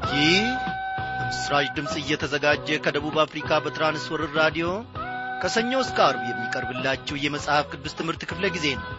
ይህ በምስራች ድምፅ እየተዘጋጀ ከደቡብ አፍሪካ በትራንስወርር ራዲዮ ከሰኞ እስከ አርብ የሚቀርብላችሁ የመጽሐፍ ቅዱስ ትምህርት ክፍለ ጊዜ ነው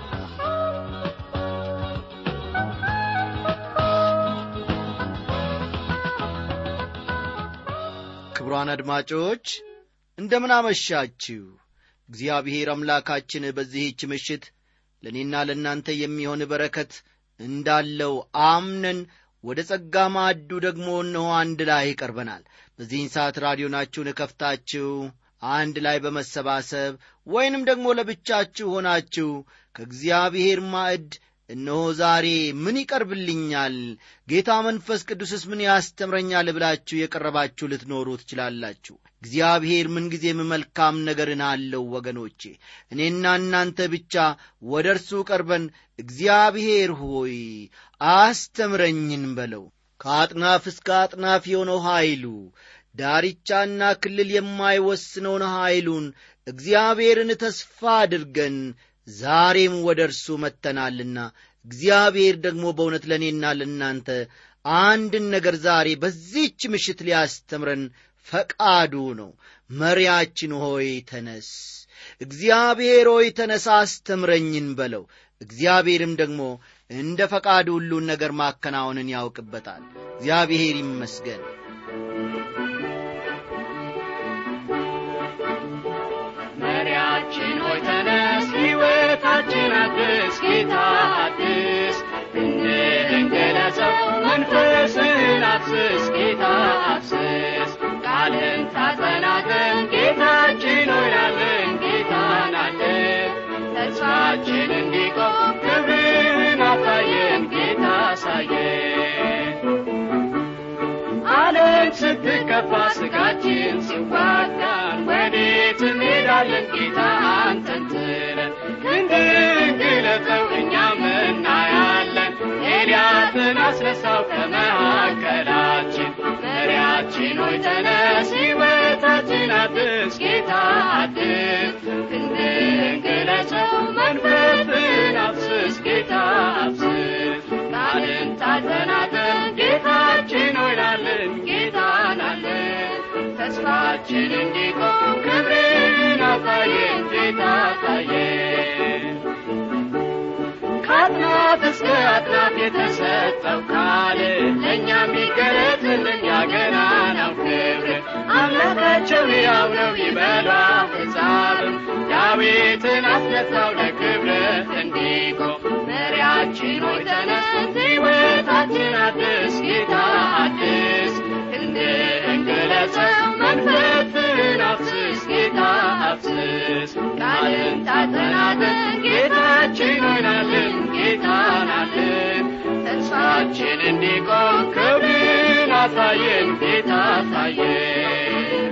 ክቡራን አድማጮች እንደምን አመሻችሁ እግዚአብሔር አምላካችን በዚህች ምሽት ለእኔና ለእናንተ የሚሆን በረከት እንዳለው አምነን ወደ ጸጋ ማዕዱ ደግሞ እነሆ አንድ ላይ ቀርበናል በዚህን ሰዓት ራዲዮናችሁን እከፍታችሁ አንድ ላይ በመሰባሰብ ወይንም ደግሞ ለብቻችሁ ሆናችሁ ከእግዚአብሔር ማዕድ እነሆ ዛሬ ምን ይቀርብልኛል ጌታ መንፈስ ቅዱስስ ምን ያስተምረኛል ብላችሁ የቀረባችሁ ልትኖሩ ትችላላችሁ እግዚአብሔር ምንጊዜም መልካም ነገርን አለው ወገኖቼ እኔና እናንተ ብቻ ወደ እርሱ ቀርበን እግዚአብሔር ሆይ አስተምረኝን በለው ከአጥናፍ እስከ አጥናፍ የሆነው ኀይሉ ዳርቻና ክልል የማይወስነውን ኀይሉን እግዚአብሔርን ተስፋ አድርገን ዛሬም ወደ እርሱ መጥተናልና እግዚአብሔር ደግሞ በእውነት ለእኔና ለእናንተ አንድን ነገር ዛሬ በዚህች ምሽት ሊያስተምረን ፈቃዱ ነው መሪያችን ሆይ ተነስ እግዚአብሔር ሆይ ተነሳ አስተምረኝን በለው እግዚአብሔርም ደግሞ እንደ ፈቃዱ ሁሉን ነገር ማከናወንን ያውቅበታል እግዚአብሔር ይመስገን መሪያችን ሆይ ተነስ ሕይወታችን አድስ ጌታ አድስ እንድንገለጸው መንፈስን አፍስስ ጌታ አፍስስ ቃልን ታጸናለን ጌታችን ሆይ ናለን ጌታ ናለን ተስፋችን እንዲቆም ክብርህን አሳየን ጌታ አሳየን ዓለም ስትከፋ ስጋችን ሲዋጋን ወዴት እንሄዳለን ጌታ አንተን ትለን ክንድን ግለጠው እኛም እናያለን ኤልያስን አስነሳው ከመካከላችን መሪያችን ሆይ ተነስ ሕይወታችን አድስ ጌታ አድስ ክንድን ግለጸው መንፈስን አፍስስ ጌታ አፍስስ ቃልን ታጸናለን ጌታችን ሆይ ናለን ጌታ ናለን ተስፋችን እንዲቆም ክብርን አሳየን ጌታ አሳየን ከአጥናፍ እስከ አጥናፍ የተሰጠው ቃል ለእኛም ይገለጥልን ያገናናው ክብር አምላካቸው ሕያው ነው ይበሉ አሕዛብም ዳዊትን አስነሳው ለክብር እንዲቆም መሪያችን ሆይ ተነስ ሕይወታችን አድስ ጌታ አድስ ክንድህን ግለጸው መንፈስን አፍስስ ጌታ አፍስስ ቃልን ታጸናለን ጌታችን ሆይ ናለን ጌታ ናለን ተስፋችን እንዲቆም ክብርን አሳየን ጌታ አሳየን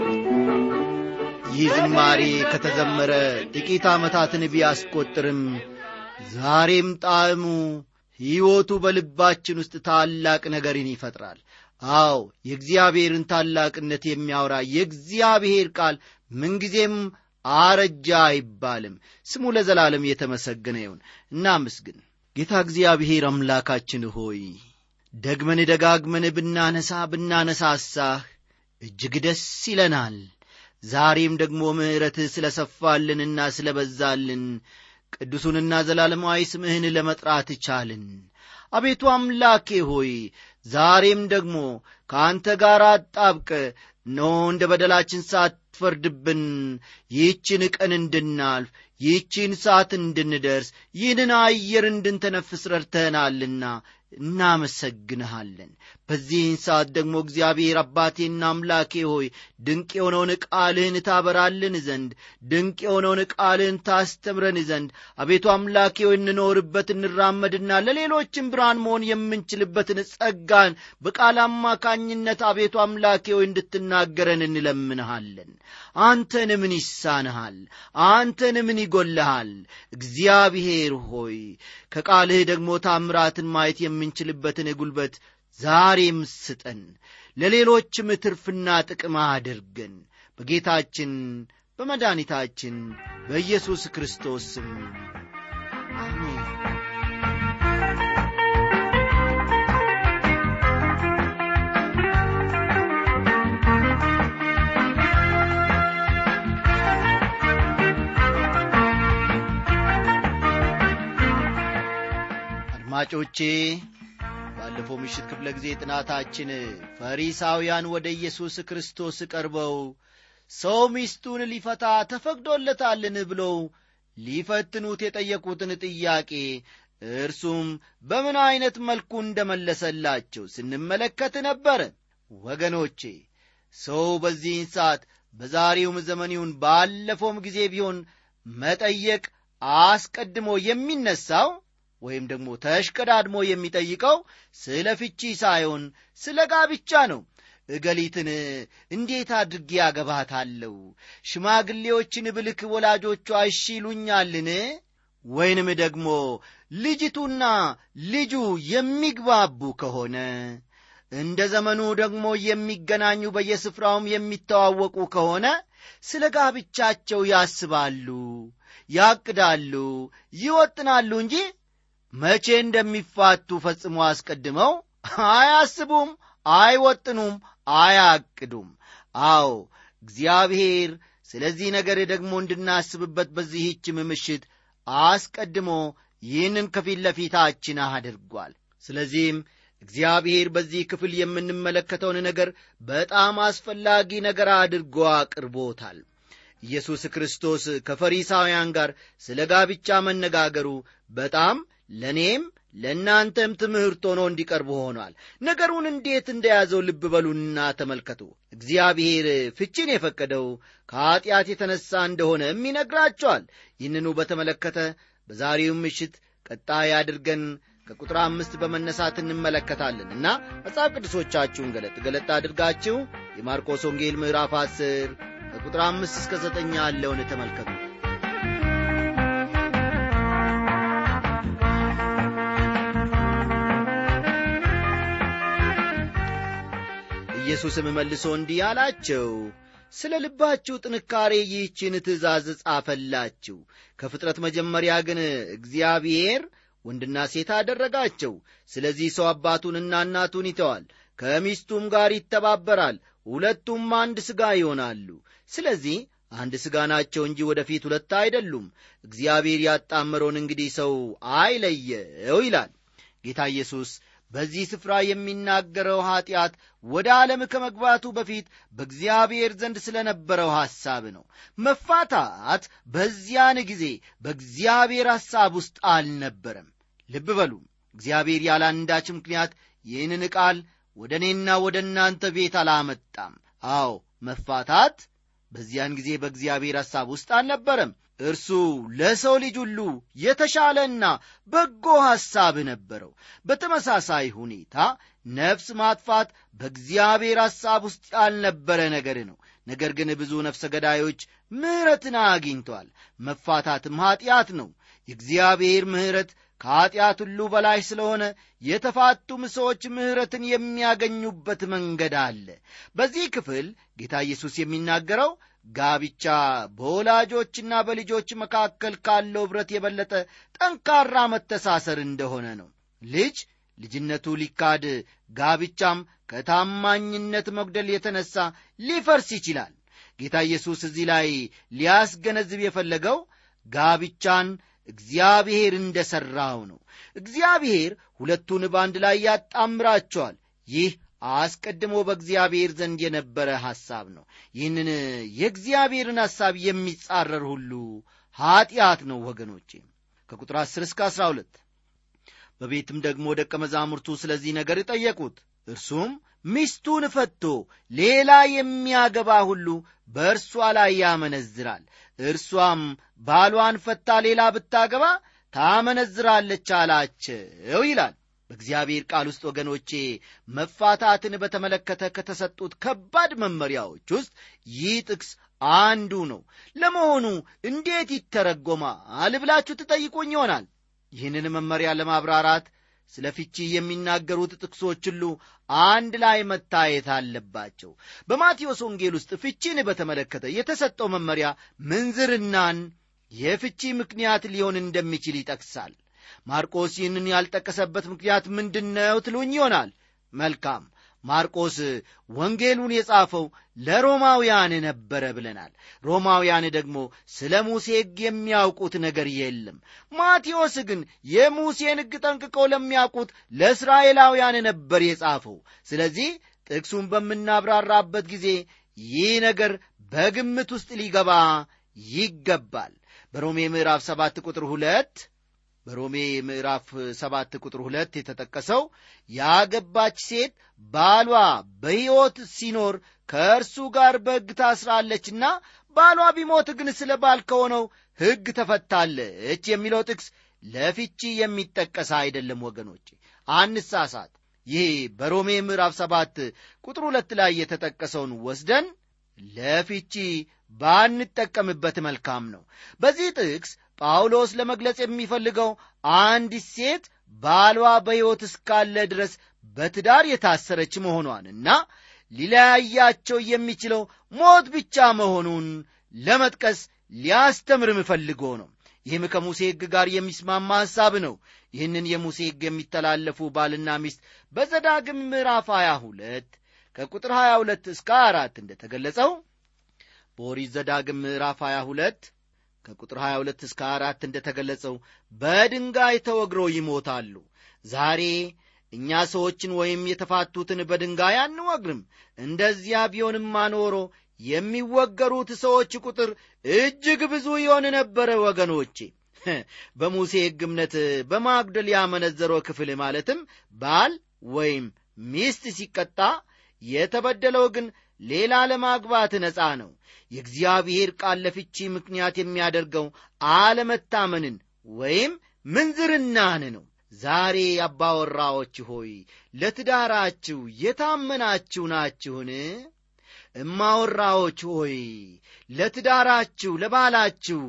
ይህ ዝማሬ ከተዘመረ ጥቂት ዓመታትን ቢያስቆጥርም ዛሬም ጣዕሙ ሕይወቱ በልባችን ውስጥ ታላቅ ነገርን ይፈጥራል አዎ የእግዚአብሔርን ታላቅነት የሚያወራ የእግዚአብሔር ቃል ምንጊዜም አረጃ አይባልም ስሙ ለዘላለም የተመሰገነ ይሁን እናምስግን ጌታ እግዚአብሔር አምላካችን ሆይ ደግመን ደጋግመን ብናነሳ ብናነሳሳህ እጅግ ደስ ይለናል ዛሬም ደግሞ ምሕረትህ ስለ ሰፋልንና ስለ በዛልን ቅዱሱንና ዘላለማዊ ስምህን ለመጥራት ቻልን አቤቱ አምላኬ ሆይ ዛሬም ደግሞ ከአንተ ጋር አጣብቀ እነሆ እንደ በደላችን ሳትፈርድብን ይህችን ቀን እንድናልፍ ይህችን ሰዓት እንድንደርስ ይህንን አየር እንድንተነፍስ ረድተናልና እናመሰግንሃለን በዚህን ሰዓት ደግሞ እግዚአብሔር አባቴና አምላኬ ሆይ ድንቅ የሆነውን ቃልህን ታበራልን ዘንድ ድንቅ የሆነውን ቃልህን ታስተምረን ዘንድ አቤቱ አምላኬ ሆይ እንኖርበት እንራመድና ለሌሎችም ብርሃን መሆን የምንችልበትን ጸጋን በቃል አማካኝነት አቤቱ አምላኬ ሆይ እንድትናገረን እንለምንሃለን አንተን ምን ይሳንሃል አንተን ምን ይጎልሃል እግዚአብሔር ሆይ ከቃልህ ደግሞ ታምራትን ማየት የምንችልበትን ጉልበት ዛሬም ስጠን ለሌሎችም ትርፍና ጥቅም አድርገን በጌታችን በመድኃኒታችን በኢየሱስ ክርስቶስ ስም አሜን አድማጮቼ ባለፈው ምሽት ክፍለ ጊዜ ጥናታችን ፈሪሳውያን ወደ ኢየሱስ ክርስቶስ ቀርበው ሰው ሚስቱን ሊፈታ ተፈቅዶለታልን ብለው ሊፈትኑት የጠየቁትን ጥያቄ እርሱም በምን ዐይነት መልኩ እንደመለሰላቸው ስንመለከት ነበረ ወገኖቼ ሰው በዚህን ሰዓት በዛሬውም ዘመን ይሁን ባለፈውም ጊዜ ቢሆን መጠየቅ አስቀድሞ የሚነሳው ወይም ደግሞ ተሽቀዳድሞ የሚጠይቀው ስለ ፍቺ ሳይሆን ስለ ጋብቻ ነው እገሊትን እንዴት አድርጌ ያገባታለሁ ሽማግሌዎችን ብልክ ወላጆቿ እሺ ይሉኛልን ወይንም ደግሞ ልጅቱና ልጁ የሚግባቡ ከሆነ እንደ ዘመኑ ደግሞ የሚገናኙ በየስፍራውም የሚተዋወቁ ከሆነ ስለ ጋብቻቸው ያስባሉ ያቅዳሉ ይወጥናሉ እንጂ መቼ እንደሚፋቱ ፈጽሞ አስቀድመው አያስቡም አይወጥኑም አያቅዱም አዎ እግዚአብሔር ስለዚህ ነገር ደግሞ እንድናስብበት በዚህችም ምሽት አስቀድሞ ይህንን ከፊት ለፊታችን አድርጓል ስለዚህም እግዚአብሔር በዚህ ክፍል የምንመለከተውን ነገር በጣም አስፈላጊ ነገር አድርጎ አቅርቦታል ኢየሱስ ክርስቶስ ከፈሪሳውያን ጋር ስለ ጋብቻ መነጋገሩ በጣም ለእኔም ለእናንተም ትምህርት ሆኖ እንዲቀርብ ሆኗል ነገሩን እንዴት እንደያዘው ልብ በሉና ተመልከቱ እግዚአብሔር ፍቺን የፈቀደው ከኀጢአት የተነሣ እንደሆነም ይነግራቸዋል ይህንኑ በተመለከተ በዛሬው ምሽት ቀጣይ አድርገን ከቁጥር አምስት በመነሳት እንመለከታለን እና መጽሐፍ ቅዱሶቻችሁን ገለጥ ገለጥ አድርጋችሁ የማርቆስ ወንጌል ምዕራፍ አስር ከቁጥር አምስት እስከ ዘጠኝ ያለውን ተመልከቱ ኢየሱስም መልሶ እንዲህ አላቸው ስለ ልባችሁ ጥንካሬ ይህችን ትእዛዝ ጻፈላችሁ ከፍጥረት መጀመሪያ ግን እግዚአብሔር ወንድና ሴት አደረጋቸው ስለዚህ ሰው አባቱንና እናቱን ይተዋል ከሚስቱም ጋር ይተባበራል ሁለቱም አንድ ሥጋ ይሆናሉ ስለዚህ አንድ ሥጋ ናቸው እንጂ ወደፊት ሁለት አይደሉም እግዚአብሔር ያጣመረውን እንግዲህ ሰው አይለየው ይላል ጌታ ኢየሱስ በዚህ ስፍራ የሚናገረው ኀጢአት ወደ ዓለም ከመግባቱ በፊት በእግዚአብሔር ዘንድ ስለ ነበረው ሐሳብ ነው መፋታት በዚያን ጊዜ በእግዚአብሔር ሐሳብ ውስጥ አልነበረም ልብ በሉ እግዚአብሔር ያለ አንዳች ምክንያት ይህንን ቃል ወደ እኔና ወደ እናንተ ቤት አላመጣም አዎ መፋታት በዚያን ጊዜ በእግዚአብሔር ሐሳብ ውስጥ አልነበረም እርሱ ለሰው ልጅ ሁሉ የተሻለና በጎ ሐሳብ ነበረው በተመሳሳይ ሁኔታ ነፍስ ማጥፋት በእግዚአብሔር ሐሳብ ውስጥ ያልነበረ ነገር ነው ነገር ግን ብዙ ነፍሰ ገዳዮች ምሕረትን አግኝተዋል መፋታትም ኀጢአት ነው የእግዚአብሔር ምሕረት ከኀጢአት ሁሉ በላይ ስለሆነ የተፋቱም ሰዎች ምሕረትን የሚያገኙበት መንገድ አለ በዚህ ክፍል ጌታ ኢየሱስ የሚናገረው ጋብቻ በወላጆችና በልጆች መካከል ካለው ኅብረት የበለጠ ጠንካራ መተሳሰር እንደሆነ ነው ልጅ ልጅነቱ ሊካድ ጋብቻም ከታማኝነት መጉደል የተነሳ ሊፈርስ ይችላል ጌታ ኢየሱስ እዚህ ላይ ሊያስገነዝብ የፈለገው ጋብቻን እግዚአብሔር እንደ ሠራው ነው እግዚአብሔር ሁለቱን በአንድ ላይ ያጣምራቸዋል ይህ አስቀድሞ በእግዚአብሔር ዘንድ የነበረ ሐሳብ ነው ይህንን የእግዚአብሔርን ሐሳብ የሚጻረር ሁሉ ኀጢአት ነው ወገኖቼ ከቁጥር 10 እስከ 12 በቤትም ደግሞ ደቀ መዛሙርቱ ስለዚህ ነገር ጠየቁት እርሱም ሚስቱን ፈቶ ሌላ የሚያገባ ሁሉ በእርሷ ላይ ያመነዝራል እርሷም ባሏን ፈታ ሌላ ብታገባ ታመነዝራለች አላቸው ይላል በእግዚአብሔር ቃል ውስጥ ወገኖቼ መፋታትን በተመለከተ ከተሰጡት ከባድ መመሪያዎች ውስጥ ይህ ጥቅስ አንዱ ነው ለመሆኑ እንዴት ይተረጎማል ብላችሁ ትጠይቁኝ ይሆናል ይህንን መመሪያ ለማብራራት ስለ ፍቺ የሚናገሩት ጥቅሶች ሁሉ አንድ ላይ መታየት አለባቸው በማቴዎስ ወንጌል ውስጥ ፍቺን በተመለከተ የተሰጠው መመሪያ ምንዝርናን የፍቺ ምክንያት ሊሆን እንደሚችል ይጠቅሳል ማርቆስ ይህንን ያልጠቀሰበት ምክንያት ምንድነው ትሉኝ ይሆናል መልካም ማርቆስ ወንጌሉን የጻፈው ለሮማውያን ነበረ ብለናል። ሮማውያን ደግሞ ስለ ሙሴ ሕግ የሚያውቁት ነገር የለም። ማቴዎስ ግን የሙሴን ሕግ ጠንቅቀው ለሚያውቁት ለእስራኤላውያን ነበር የጻፈው። ስለዚህ ጥቅሱን በምናብራራበት ጊዜ ይህ ነገር በግምት ውስጥ ሊገባ ይገባል። በሮሜ ምዕራፍ ሰባት ቁጥር ሁለት በሮሜ ምዕራፍ ሰባት ቁጥር ሁለት የተጠቀሰው ያገባች ሴት ባሏ በሕይወት ሲኖር ከእርሱ ጋር በሕግ ታስራለችና ባሏ ቢሞት ግን ስለ ባል ከሆነው ሕግ ተፈታለች የሚለው ጥቅስ ለፍቺ የሚጠቀስ አይደለም ወገኖቼ፣ አንሳሳት። ይህ በሮሜ ምዕራፍ ሰባት ቁጥር ሁለት ላይ የተጠቀሰውን ወስደን ለፍቺ ባንጠቀምበት መልካም ነው። በዚህ ጥቅስ ጳውሎስ ለመግለጽ የሚፈልገው አንዲት ሴት ባሏ በሕይወት እስካለ ድረስ በትዳር የታሰረች መሆኗንና ሊለያያቸው የሚችለው ሞት ብቻ መሆኑን ለመጥቀስ ሊያስተምርም ፈልጎ ነው። ይህም ከሙሴ ሕግ ጋር የሚስማማ ሐሳብ ነው። ይህንን የሙሴ ሕግ የሚተላለፉ ባልና ሚስት በዘዳግም ምዕራፍ 22 ከቁጥር 22 እስከ አራት እንደተገለጸው በኦሪት ዘዳግም ምዕራፍ 22 ከቁጥር 22 እስከ አራት እንደተገለጸው በድንጋይ ተወግረው ይሞታሉ። ዛሬ እኛ ሰዎችን ወይም የተፋቱትን በድንጋይ አንወግርም። እንደዚያ ቢሆንማ ኖሮ የሚወገሩት ሰዎች ቁጥር እጅግ ብዙ ይሆን ነበረ። ወገኖቼ በሙሴ ሕግ እምነት በማጉደል ያመነዘረው ክፍል ማለትም ባል ወይም ሚስት ሲቀጣ የተበደለው ግን ሌላ ለማግባት ነፃ ነው። የእግዚአብሔር ቃል ለፍቺ ምክንያት የሚያደርገው አለመታመንን ወይም ምንዝርናን ነው። ዛሬ አባወራዎች ሆይ ለትዳራችሁ የታመናችሁ ናችሁን? እማወራዎች ሆይ ለትዳራችሁ ለባላችሁ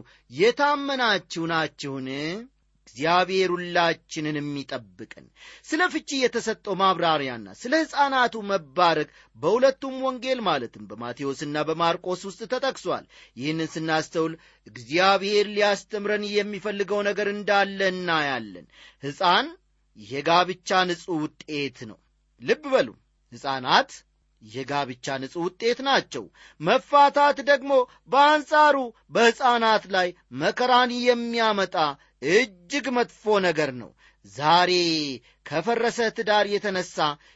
የታመናችሁ ናችሁን? እግዚአብሔር ሁላችንንም ይጠብቅን። ስለ ፍቺ የተሰጠው ማብራሪያና ስለ ሕፃናቱ መባረክ በሁለቱም ወንጌል ማለትም በማቴዎስና በማርቆስ ውስጥ ተጠቅሷል። ይህንን ስናስተውል እግዚአብሔር ሊያስተምረን የሚፈልገው ነገር እንዳለ እናያለን። ሕፃን የጋብቻ ንጹሕ ውጤት ነው። ልብ በሉ ሕፃናት የጋብቻ ንጹሕ ውጤት ናቸው። መፋታት ደግሞ በአንጻሩ በሕፃናት ላይ መከራን የሚያመጣ እጅግ መጥፎ ነገር ነው። ዛሬ ከፈረሰ ትዳር የተነሳ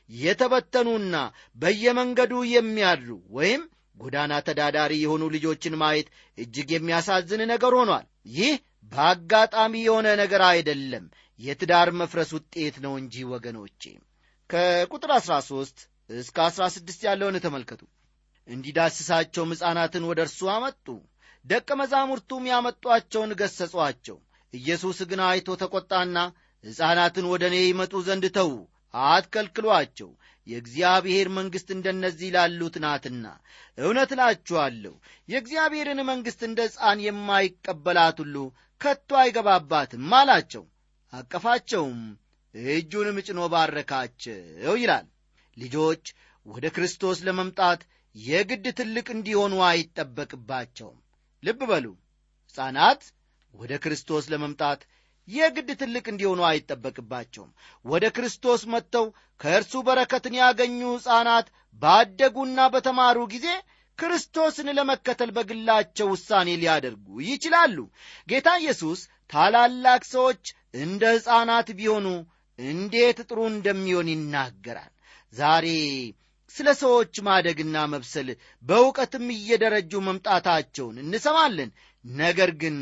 የተበተኑና በየመንገዱ የሚያድሩ ወይም ጎዳና ተዳዳሪ የሆኑ ልጆችን ማየት እጅግ የሚያሳዝን ነገር ሆኗል። ይህ በአጋጣሚ የሆነ ነገር አይደለም፣ የትዳር መፍረስ ውጤት ነው እንጂ ወገኖቼ። ከቁጥር 13 እስከ 16 ያለውን ተመልከቱ። እንዲዳስሳቸውም ሕፃናትን ወደ እርሱ አመጡ፣ ደቀ መዛሙርቱም ያመጧቸውን ገሰጿቸው። ኢየሱስ ግን አይቶ ተቈጣና ሕፃናትን ወደ እኔ ይመጡ ዘንድ ተዉ፣ አትከልክሏቸው፣ የእግዚአብሔር መንግሥት እንደነዚህ ላሉት ናትና። እውነት እላችኋለሁ የእግዚአብሔርን መንግሥት እንደ ሕፃን የማይቀበላት ሁሉ ከቶ አይገባባትም አላቸው። አቀፋቸውም እጁንም ጭኖ ባረካቸው ይላል። ልጆች ወደ ክርስቶስ ለመምጣት የግድ ትልቅ እንዲሆኑ አይጠበቅባቸውም። ልብ በሉ ሕፃናት ወደ ክርስቶስ ለመምጣት የግድ ትልቅ እንዲሆኑ አይጠበቅባቸውም። ወደ ክርስቶስ መጥተው ከእርሱ በረከትን ያገኙ ሕፃናት ባደጉና በተማሩ ጊዜ ክርስቶስን ለመከተል በግላቸው ውሳኔ ሊያደርጉ ይችላሉ። ጌታ ኢየሱስ ታላላቅ ሰዎች እንደ ሕፃናት ቢሆኑ እንዴት ጥሩ እንደሚሆን ይናገራል። ዛሬ ስለ ሰዎች ማደግና መብሰል በእውቀትም እየደረጁ መምጣታቸውን እንሰማለን። ነገር ግን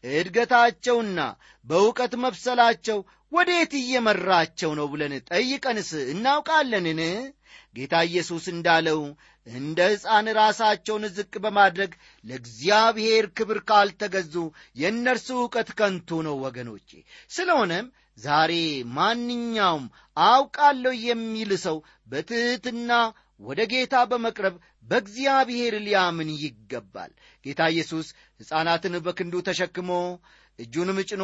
እድገታቸውና በእውቀት መብሰላቸው ወዴት እየመራቸው ነው ብለን ጠይቀንስ እናውቃለንን? ጌታ ኢየሱስ እንዳለው እንደ ሕፃን ራሳቸውን ዝቅ በማድረግ ለእግዚአብሔር ክብር ካልተገዙ የእነርሱ ዕውቀት ከንቱ ነው ወገኖቼ። ስለሆነም ዛሬ ማንኛውም አውቃለሁ የሚል ሰው በትሕትና ወደ ጌታ በመቅረብ በእግዚአብሔር ሊያምን ይገባል። ጌታ ኢየሱስ ሕፃናትን በክንዱ ተሸክሞ እጁንም ጭኖ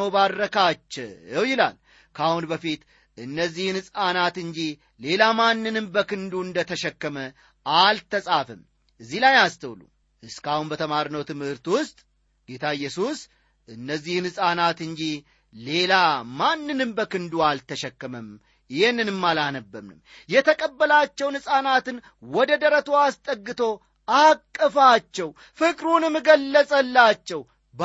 ባረካቸው ይላል። ከአሁን በፊት እነዚህን ሕፃናት እንጂ ሌላ ማንንም በክንዱ እንደ ተሸከመ አልተጻፍም። እዚህ ላይ አስተውሉ። እስካሁን በተማርነው ትምህርት ውስጥ ጌታ ኢየሱስ እነዚህን ሕፃናት እንጂ ሌላ ማንንም በክንዱ አልተሸከመም ይህንንም አላነበብንም የተቀበላቸውን ሕፃናትን ወደ ደረቱ አስጠግቶ አቀፋቸው ፍቅሩንም ገለጸላቸው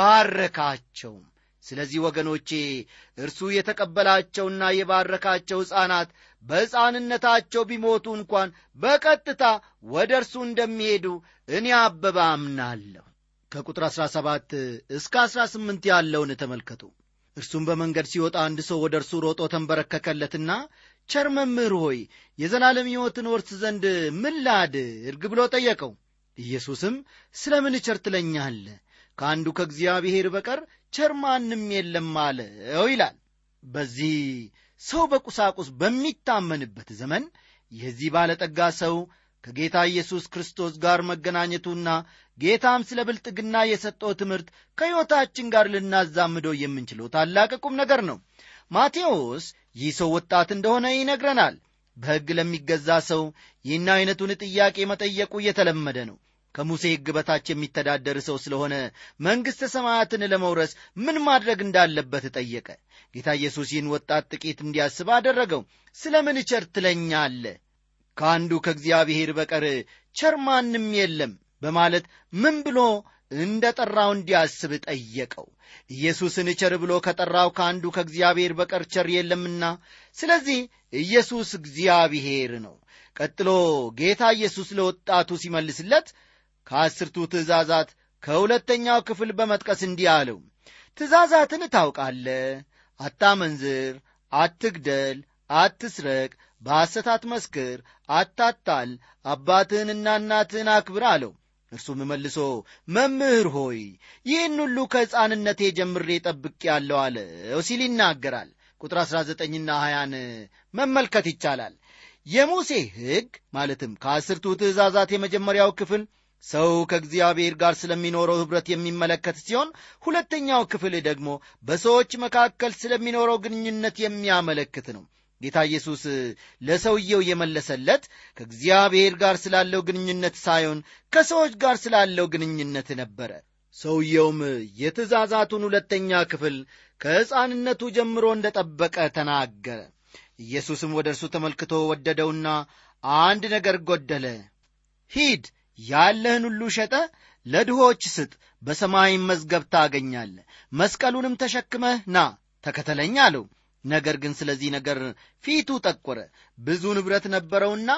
ባረካቸውም ስለዚህ ወገኖቼ እርሱ የተቀበላቸውና የባረካቸው ሕፃናት በሕፃንነታቸው ቢሞቱ እንኳን በቀጥታ ወደ እርሱ እንደሚሄዱ እኔ አበባ አምናለሁ ከቁጥር 17 እስከ 18 ያለውን ተመልከቱ እርሱም በመንገድ ሲወጣ አንድ ሰው ወደ እርሱ ሮጦ ተንበረከከለትና ቸር መምህር ሆይ የዘላለም ሕይወትን ወርስ ዘንድ ምን ላድርግ ብሎ ጠየቀው ኢየሱስም ስለ ምን ቸር ትለኛለህ ከአንዱ ከእግዚአብሔር በቀር ቸር ማንም የለም አለው ይላል በዚህ ሰው በቁሳቁስ በሚታመንበት ዘመን የዚህ ባለጠጋ ሰው ከጌታ ኢየሱስ ክርስቶስ ጋር መገናኘቱና ጌታም ስለ ብልጥግና የሰጠው ትምህርት ከሕይወታችን ጋር ልናዛምደው የምንችለው ታላቅ ቁም ነገር ነው ማቴዎስ ይህ ሰው ወጣት እንደሆነ ይነግረናል በሕግ ለሚገዛ ሰው ይህን ዐይነቱን ጥያቄ መጠየቁ እየተለመደ ነው ከሙሴ ሕግ በታች የሚተዳደር ሰው ስለሆነ መንግሥተ ሰማያትን ለመውረስ ምን ማድረግ እንዳለበት ጠየቀ ጌታ ኢየሱስ ይህን ወጣት ጥቂት እንዲያስብ አደረገው ስለ ምን ቸር ትለኛለ ከአንዱ ከእግዚአብሔር በቀር ቸር ማንም የለም በማለት ምን ብሎ እንደ ጠራው እንዲያስብ ጠየቀው ኢየሱስን ቸር ብሎ ከጠራው ከአንዱ ከእግዚአብሔር በቀር ቸር የለምና ስለዚህ ኢየሱስ እግዚአብሔር ነው ቀጥሎ ጌታ ኢየሱስ ለወጣቱ ሲመልስለት ከአስርቱ ትእዛዛት ከሁለተኛው ክፍል በመጥቀስ እንዲህ አለው ትእዛዛትን ታውቃለ አታመንዝር አትግደል አትስረቅ በሐሰት አትመስክር አታታል አባትህንና እናትህን አክብር አለው እርሱም መልሶ መምህር ሆይ ይህን ሁሉ ከሕፃንነቴ ጀምሬ ጠብቅ ያለው አለው ሲል ይናገራል ቁጥር 19ና 20ን መመልከት ይቻላል የሙሴ ሕግ ማለትም ከአስርቱ ትእዛዛት የመጀመሪያው ክፍል ሰው ከእግዚአብሔር ጋር ስለሚኖረው ኅብረት የሚመለከት ሲሆን ሁለተኛው ክፍል ደግሞ በሰዎች መካከል ስለሚኖረው ግንኙነት የሚያመለክት ነው ጌታ ኢየሱስ ለሰውየው የመለሰለት ከእግዚአብሔር ጋር ስላለው ግንኙነት ሳይሆን ከሰዎች ጋር ስላለው ግንኙነት ነበረ ሰውየውም የትእዛዛቱን ሁለተኛ ክፍል ከሕፃንነቱ ጀምሮ እንደ ጠበቀ ተናገረ ኢየሱስም ወደ እርሱ ተመልክቶ ወደደውና አንድ ነገር ጎደለ ሂድ ያለህን ሁሉ ሸጠ ለድሆች ስጥ በሰማይም መዝገብ ታገኛለ መስቀሉንም ተሸክመህ ና ተከተለኝ አለው ነገር ግን ስለዚህ ነገር ፊቱ ጠቆረ ብዙ ንብረት ነበረውና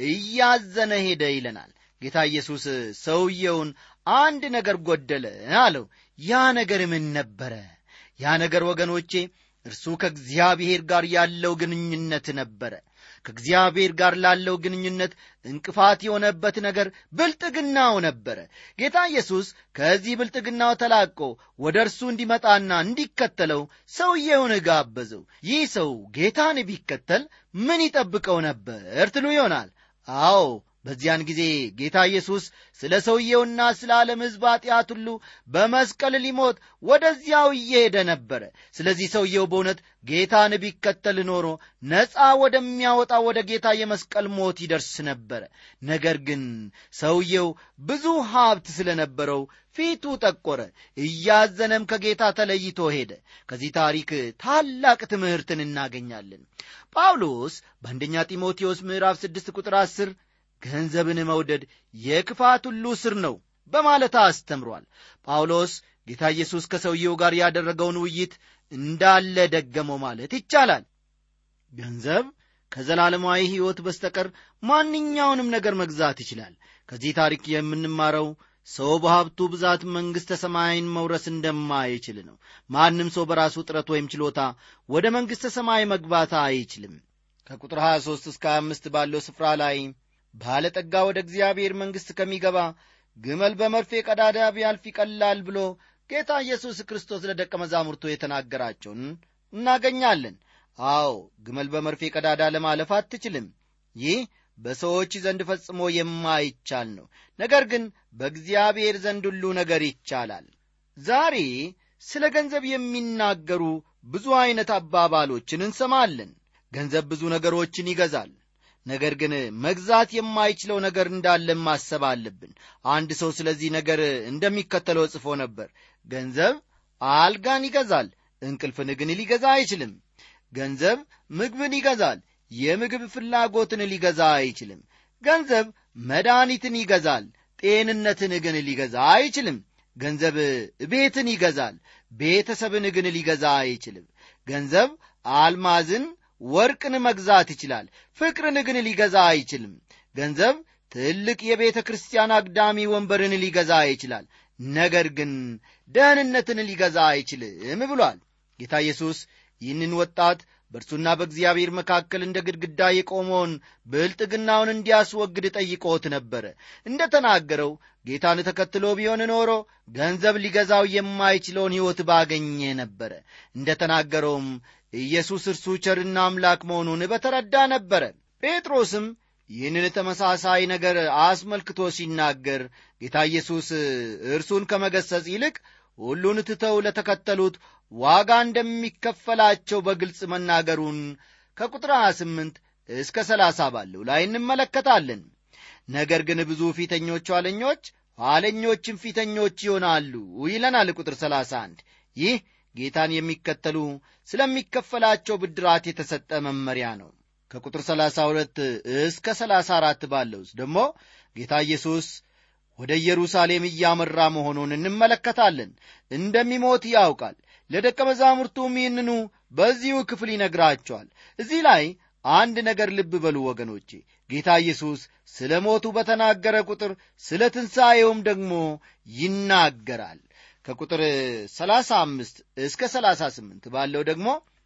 እያዘነ ሄደ ይለናል ጌታ ኢየሱስ ሰውየውን አንድ ነገር ጎደለ አለው ያ ነገር ምን ነበረ ያ ነገር ወገኖቼ እርሱ ከእግዚአብሔር ጋር ያለው ግንኙነት ነበረ ከእግዚአብሔር ጋር ላለው ግንኙነት እንቅፋት የሆነበት ነገር ብልጥግናው ነበረ ጌታ ኢየሱስ ከዚህ ብልጥግናው ተላቆ ወደ እርሱ እንዲመጣና እንዲከተለው ሰውየውን ጋበዘው ይህ ሰው ጌታን ቢከተል ምን ይጠብቀው ነበር ትሉ ይሆናል አዎ በዚያን ጊዜ ጌታ ኢየሱስ ስለ ሰውየውና ስለ ዓለም ሕዝብ ኀጢአት ሁሉ በመስቀል ሊሞት ወደዚያው እየሄደ ነበረ ስለዚህ ሰውየው በእውነት ጌታን ቢከተል ኖሮ ነፃ ወደሚያወጣ ወደ ጌታ የመስቀል ሞት ይደርስ ነበረ ነገር ግን ሰውየው ብዙ ሀብት ስለነበረው ፊቱ ጠቆረ እያዘነም ከጌታ ተለይቶ ሄደ ከዚህ ታሪክ ታላቅ ትምህርትን እናገኛለን ጳውሎስ በአንደኛ ጢሞቴዎስ ምዕራፍ 6 ቁጥር 10 ገንዘብን መውደድ የክፋት ሁሉ ስር ነው በማለት አስተምሯል ጳውሎስ ጌታ ኢየሱስ ከሰውየው ጋር ያደረገውን ውይይት እንዳለ ደገመው ማለት ይቻላል ገንዘብ ከዘላለማዊ ሕይወት በስተቀር ማንኛውንም ነገር መግዛት ይችላል ከዚህ ታሪክ የምንማረው ሰው በሀብቱ ብዛት መንግሥተ ሰማይን መውረስ እንደማይችል ነው ማንም ሰው በራሱ ጥረት ወይም ችሎታ ወደ መንግሥተ ሰማይ መግባት አይችልም ከቁጥር 23 እስከ 25 ባለው ስፍራ ላይ ባለጠጋ ወደ እግዚአብሔር መንግሥት ከሚገባ ግመል በመርፌ ቀዳዳ ቢያልፍ ይቀላል ብሎ ጌታ ኢየሱስ ክርስቶስ ለደቀ መዛሙርቱ የተናገራቸውን እናገኛለን አዎ ግመል በመርፌ ቀዳዳ ለማለፍ አትችልም ይህ በሰዎች ዘንድ ፈጽሞ የማይቻል ነው ነገር ግን በእግዚአብሔር ዘንድ ሁሉ ነገር ይቻላል ዛሬ ስለ ገንዘብ የሚናገሩ ብዙ ዐይነት አባባሎችን እንሰማለን ገንዘብ ብዙ ነገሮችን ይገዛል ነገር ግን መግዛት የማይችለው ነገር እንዳለ ማሰብ አለብን አንድ ሰው ስለዚህ ነገር እንደሚከተለው ጽፎ ነበር ገንዘብ አልጋን ይገዛል እንቅልፍን ግን ሊገዛ አይችልም ገንዘብ ምግብን ይገዛል የምግብ ፍላጎትን ሊገዛ አይችልም። ገንዘብ መድኃኒትን ይገዛል፣ ጤንነትን ግን ሊገዛ አይችልም። ገንዘብ ቤትን ይገዛል፣ ቤተሰብን ግን ሊገዛ አይችልም። ገንዘብ አልማዝን፣ ወርቅን መግዛት ይችላል፣ ፍቅርን ግን ሊገዛ አይችልም። ገንዘብ ትልቅ የቤተ ክርስቲያን አግዳሚ ወንበርን ሊገዛ ይችላል፣ ነገር ግን ደህንነትን ሊገዛ አይችልም ብሏል። ጌታ ኢየሱስ ይህንን ወጣት በእርሱና በእግዚአብሔር መካከል እንደ ግድግዳ የቆመውን ብልጥግናውን እንዲያስወግድ ጠይቆት ነበረ። እንደ ተናገረው ጌታን ተከትሎ ቢሆን ኖሮ ገንዘብ ሊገዛው የማይችለውን ሕይወት ባገኘ ነበረ። እንደ ተናገረውም ኢየሱስ እርሱ ቸርና አምላክ መሆኑን በተረዳ ነበረ። ጴጥሮስም ይህንን ተመሳሳይ ነገር አስመልክቶ ሲናገር ጌታ ኢየሱስ እርሱን ከመገሰጽ ይልቅ ሁሉን ትተው ለተከተሉት ዋጋ እንደሚከፈላቸው በግልጽ መናገሩን ከቁጥር 28 እስከ 30 ባለው ላይ እንመለከታለን። ነገር ግን ብዙ ፊተኞች ኋለኞች፣ ኋለኞችም ፊተኞች ይሆናሉ ይለናል ቁጥር 31 ይህ ጌታን የሚከተሉ ስለሚከፈላቸው ብድራት የተሰጠ መመሪያ ነው። ከቁጥር 32 እስከ 34 ባለው ውስጥ ደግሞ ጌታ ኢየሱስ ወደ ኢየሩሳሌም እያመራ መሆኑን እንመለከታለን። እንደሚሞት ያውቃል። ለደቀ መዛሙርቱም ይህንኑ በዚሁ ክፍል ይነግራቸዋል። እዚህ ላይ አንድ ነገር ልብ በሉ ወገኖቼ። ጌታ ኢየሱስ ስለ ሞቱ በተናገረ ቁጥር ስለ ትንሣኤውም ደግሞ ይናገራል። ከቁጥር 35 እስከ 38 ባለው ደግሞ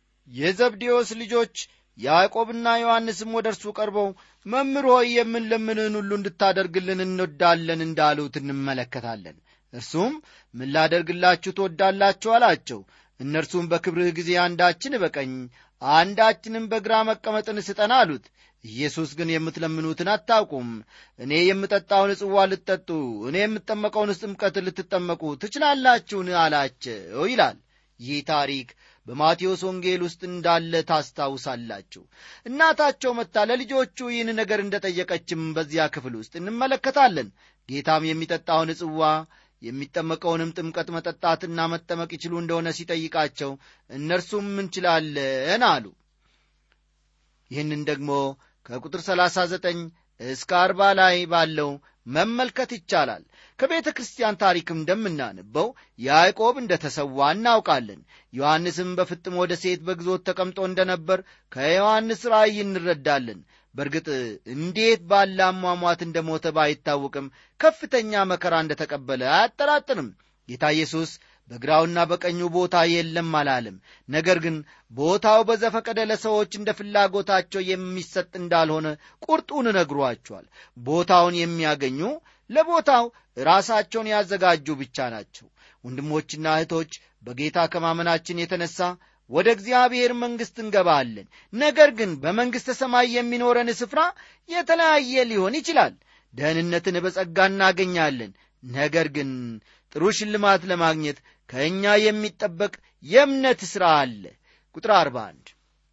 የዘብዴዎስ ልጆች ያዕቆብና ዮሐንስም ወደ እርሱ ቀርበው መምህር ሆይ የምንለምንህን ሁሉ እንድታደርግልን እንወዳለን እንዳሉት እንመለከታለን። እርሱም ምን ላደርግላችሁ ትወዳላችሁ አላቸው። እነርሱም በክብርህ ጊዜ አንዳችን በቀኝ አንዳችንም በግራ መቀመጥን ስጠን አሉት። ኢየሱስ ግን የምትለምኑትን አታውቁም፣ እኔ የምጠጣውን ጽዋ ልትጠጡ፣ እኔ የምጠመቀውን ጥምቀት ልትጠመቁ ትችላላችሁን አላቸው ይላል። ይህ ታሪክ በማቴዎስ ወንጌል ውስጥ እንዳለ ታስታውሳላችሁ። እናታቸው መጥታ ለልጆቹ ይህን ነገር እንደ ጠየቀችም በዚያ ክፍል ውስጥ እንመለከታለን። ጌታም የሚጠጣውን ጽዋ የሚጠመቀውንም ጥምቀት መጠጣትና መጠመቅ ይችሉ እንደሆነ ሲጠይቃቸው እነርሱም እንችላለን አሉ። ይህንን ደግሞ ከቁጥር 39 እስከ አርባ ላይ ባለው መመልከት ይቻላል። ከቤተ ክርስቲያን ታሪክም እንደምናነበው ያዕቆብ እንደ ተሰዋ እናውቃለን። ዮሐንስም በፍጥሞ ደሴት በግዞት ተቀምጦ እንደነበር ከዮሐንስ ራእይ እንረዳለን። በእርግጥ እንዴት ባለ አሟሟት እንደ ሞተ ባይታወቅም ከፍተኛ መከራ እንደ ተቀበለ አያጠራጥርም። ጌታ ኢየሱስ በግራውና በቀኙ ቦታ የለም አላለም። ነገር ግን ቦታው በዘፈቀደ ለሰዎች እንደ ፍላጎታቸው የሚሰጥ እንዳልሆነ ቁርጡን ነግሯቸዋል። ቦታውን የሚያገኙ ለቦታው ራሳቸውን ያዘጋጁ ብቻ ናቸው። ወንድሞችና እህቶች በጌታ ከማመናችን የተነሳ ወደ እግዚአብሔር መንግሥት እንገባለን። ነገር ግን በመንግሥተ ሰማይ የሚኖረን ስፍራ የተለያየ ሊሆን ይችላል። ደህንነትን በጸጋ እናገኛለን። ነገር ግን ጥሩ ሽልማት ለማግኘት ከእኛ የሚጠበቅ የእምነት ሥራ አለ። ቁጥር 41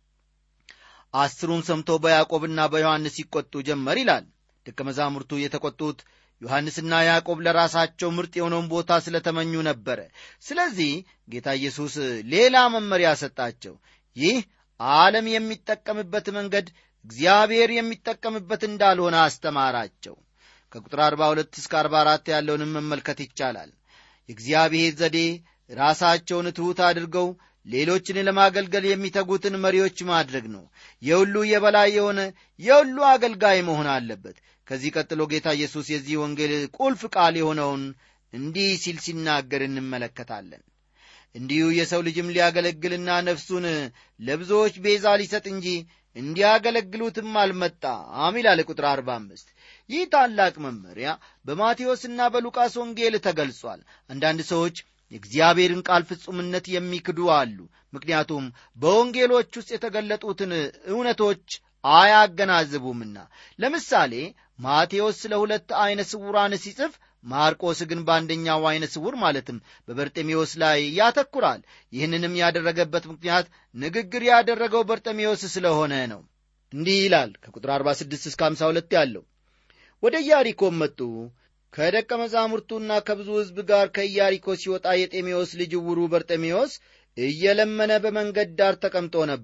አስሩም ሰምቶ በያዕቆብና በዮሐንስ ይቈጡ ጀመር ይላል። ደቀ መዛሙርቱ የተቈጡት ዮሐንስና ያዕቆብ ለራሳቸው ምርጥ የሆነውን ቦታ ስለተመኙ ነበረ። ስለዚህ ጌታ ኢየሱስ ሌላ መመሪያ ሰጣቸው። ይህ ዓለም የሚጠቀምበት መንገድ እግዚአብሔር የሚጠቀምበት እንዳልሆነ አስተማራቸው። ከቁጥር 42 እስከ 44 ያለውንም መመልከት ይቻላል። የእግዚአብሔር ዘዴ ራሳቸውን ትሑት አድርገው ሌሎችን ለማገልገል የሚተጉትን መሪዎች ማድረግ ነው። የሁሉ የበላይ የሆነ የሁሉ አገልጋይ መሆን አለበት። ከዚህ ቀጥሎ ጌታ ኢየሱስ የዚህ ወንጌል ቁልፍ ቃል የሆነውን እንዲህ ሲል ሲናገር እንመለከታለን። እንዲሁ የሰው ልጅም ሊያገለግልና ነፍሱን ለብዙዎች ቤዛ ሊሰጥ እንጂ እንዲያገለግሉትም አልመጣም ይላል ቁጥር 45 ይህ ታላቅ መመሪያ በማቴዎስና በሉቃስ ወንጌል ተገልጿል። አንዳንድ ሰዎች የእግዚአብሔርን ቃል ፍጹምነት የሚክዱ አሉ። ምክንያቱም በወንጌሎች ውስጥ የተገለጡትን እውነቶች አያገናዝቡምና። ለምሳሌ ማቴዎስ ስለ ሁለት ዐይነ ስውራን ሲጽፍ ማርቆስ ግን በአንደኛው ዐይነ ስውር ማለትም በበርጤሜዎስ ላይ ያተኩራል። ይህንንም ያደረገበት ምክንያት ንግግር ያደረገው በርጤሜዎስ ስለሆነ ነው። እንዲህ ይላል ከቁጥር 46 እስከ 52 ያለው ወደ ኢያሪኮም መጡ። ከደቀ መዛሙርቱና ከብዙ ሕዝብ ጋር ከኢያሪኮ ሲወጣ የጤሜዎስ ልጅ ዕውሩ በርጤሜዎስ እየለመነ በመንገድ ዳር ተቀምጦ ነበር።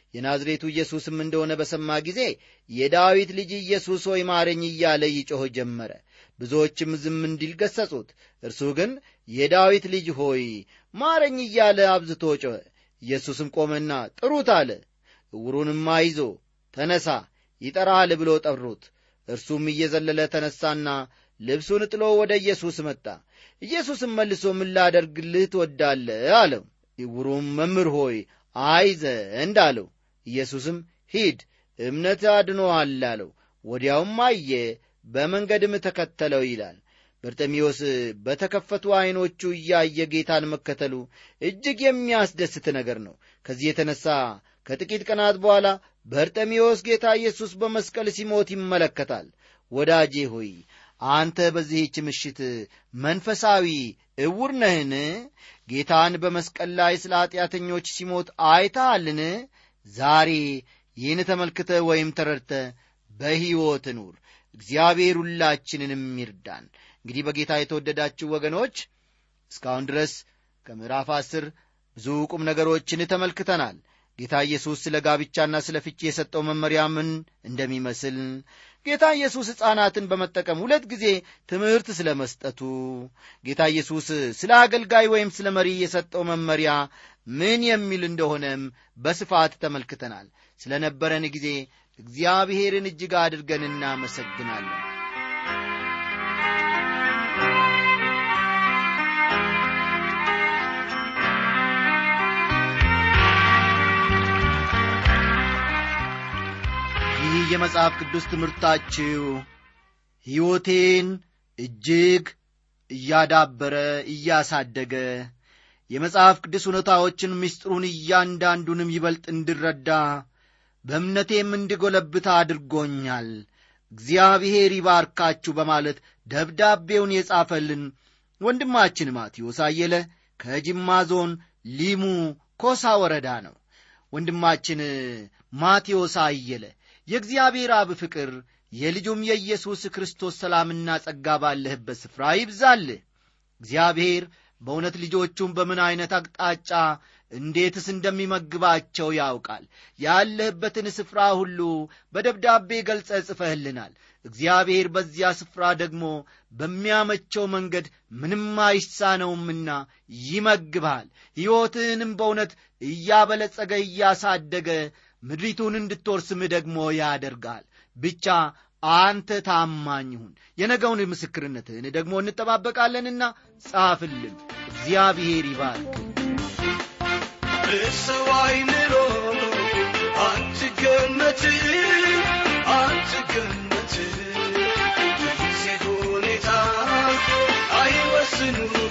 የናዝሬቱ ኢየሱስም እንደሆነ በሰማ ጊዜ የዳዊት ልጅ ኢየሱስ ሆይ ማረኝ እያለ ይጮህ ጀመረ። ብዙዎችም ዝም እንዲል ገሠጹት። እርሱ ግን የዳዊት ልጅ ሆይ ማረኝ እያለ አብዝቶ ጮኸ። ኢየሱስም ቆመና ጥሩት አለ። ዕውሩንም አይዞ ተነሣ፣ ይጠራሃል ብሎ ጠሩት። እርሱም እየዘለለ ተነሣና ልብሱን ጥሎ ወደ ኢየሱስ መጣ። ኢየሱስም መልሶ ምን ላደርግልህ ትወዳለህ? አለው። ዕውሩም መምህር ሆይ አይ ዘንድ አለው። ኢየሱስም ሂድ እምነት አድኖሃል አለው። ወዲያውም አየ፣ በመንገድም ተከተለው ይላል። በርጤሜዎስ በተከፈቱ ዐይኖቹ እያየ ጌታን መከተሉ እጅግ የሚያስደስት ነገር ነው። ከዚህ የተነሣ ከጥቂት ቀናት በኋላ በርጤሜዎስ ጌታ ኢየሱስ በመስቀል ሲሞት ይመለከታል። ወዳጄ ሆይ አንተ በዚህች ምሽት መንፈሳዊ ዕውር ነህን? ጌታን በመስቀል ላይ ስለ ኀጢአተኞች ሲሞት አይተሃልን? ዛሬ ይህን ተመልክተ ወይም ተረድተ በሕይወት ኑር። እግዚአብሔር ሁላችንንም ይርዳን። እንግዲህ በጌታ የተወደዳችሁ ወገኖች እስካሁን ድረስ ከምዕራፍ አስር ብዙ ቁም ነገሮችን ተመልክተናል። ጌታ ኢየሱስ ስለ ጋብቻና ስለ ፍቺ የሰጠው መመሪያ ምን እንደሚመስል ጌታ ኢየሱስ ሕፃናትን በመጠቀም ሁለት ጊዜ ትምህርት ስለ መስጠቱ ጌታ ኢየሱስ ስለ አገልጋይ ወይም ስለ መሪ የሰጠው መመሪያ ምን የሚል እንደሆነም በስፋት ተመልክተናል። ስለ ነበረን ጊዜ እግዚአብሔርን እጅግ አድርገን እናመሰግናለን። ይህ የመጽሐፍ ቅዱስ ትምህርታችሁ ሕይወቴን እጅግ እያዳበረ እያሳደገ የመጽሐፍ ቅዱስ እውነታዎችን ምስጢሩን እያንዳንዱንም ይበልጥ እንድረዳ በእምነቴም እንድጎለብታ አድርጎኛል። እግዚአብሔር ይባርካችሁ በማለት ደብዳቤውን የጻፈልን ወንድማችን ማቴዎስ አየለ ከጅማ ዞን ሊሙ ኮሳ ወረዳ ነው። ወንድማችን ማቴዎስ አየለ የእግዚአብሔር አብ ፍቅር የልጁም የኢየሱስ ክርስቶስ ሰላምና ጸጋ ባለህበት ስፍራ ይብዛልህ። እግዚአብሔር በእውነት ልጆቹን በምን ዐይነት አቅጣጫ እንዴትስ እንደሚመግባቸው ያውቃል። ያለህበትን ስፍራ ሁሉ በደብዳቤ ገልጸ ጽፈህልናል። እግዚአብሔር በዚያ ስፍራ ደግሞ በሚያመቸው መንገድ ምንም አይሳነውምና ይመግብሃል። ሕይወትህንም በእውነት እያበለጸገ እያሳደገ ምድሪቱን እንድትወርስም ደግሞ ያደርጋል። ብቻ አንተ ታማኝ ሁን። የነገውን ምስክርነትህን ደግሞ እንጠባበቃለንና ጻፍልን። እግዚአብሔር ይባርክ። በሰው ዓይን ኑሮ አትገመት አትገመት ጊዜ ሁኔታ አይወስኑህ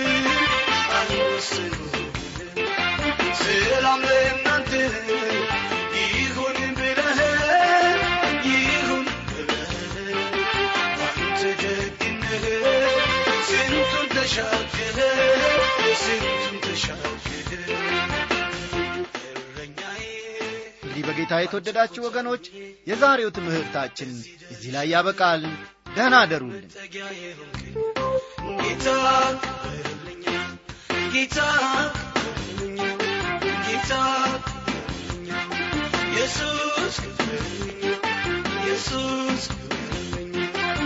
አይወስኑህ ሰላም ለእናንተ ይሁን ብለህ ይሁን ብለህ አንተ ደግነህ ስንቱን ተሻግረህ ስንቱን ተሻግረህ እረኛዬ እንግዲህ በጌታ የተወደዳችሁ ወገኖች የዛሬው ትምህርታችን እዚህ ላይ ያበቃል። ደህና አደሩልን። መጠጊያዬ ሆንክ ጌታ በርልኛ ጌታ በርልኛ ጌታ በርልኛ ኢየሱስ በርልኛ ኢየሱስ በርልኛ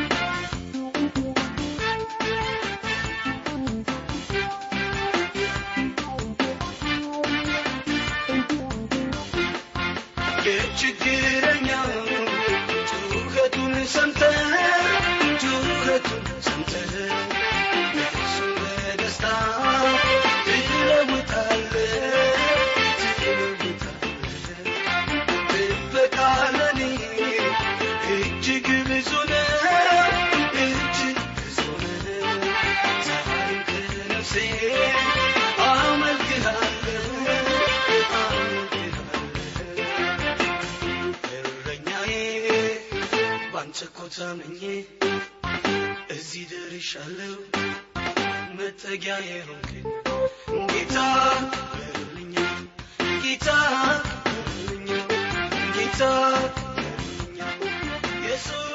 የችግረኛው ጩኸቱን ሰምተህ ጩኸቱን ሰምተህ እሱ በደስታ ትለውጣለህ ትለውጣለህ ጥበቃ ለኔ እጅግ ብዙ ነው እጅግ ብዙ ነው ዛሬም ከነፍሴ አመልክሃለሁ አመልክሃለሁ እረኛዬ ባንተ እኮ ታምኜ እዚህ ደርሻለሁ። መጠጊያዬ ሆንክኝ ጌታ በርልኛ ጌታ በርልኛ ጌታ በርልኛ ኢየሱስ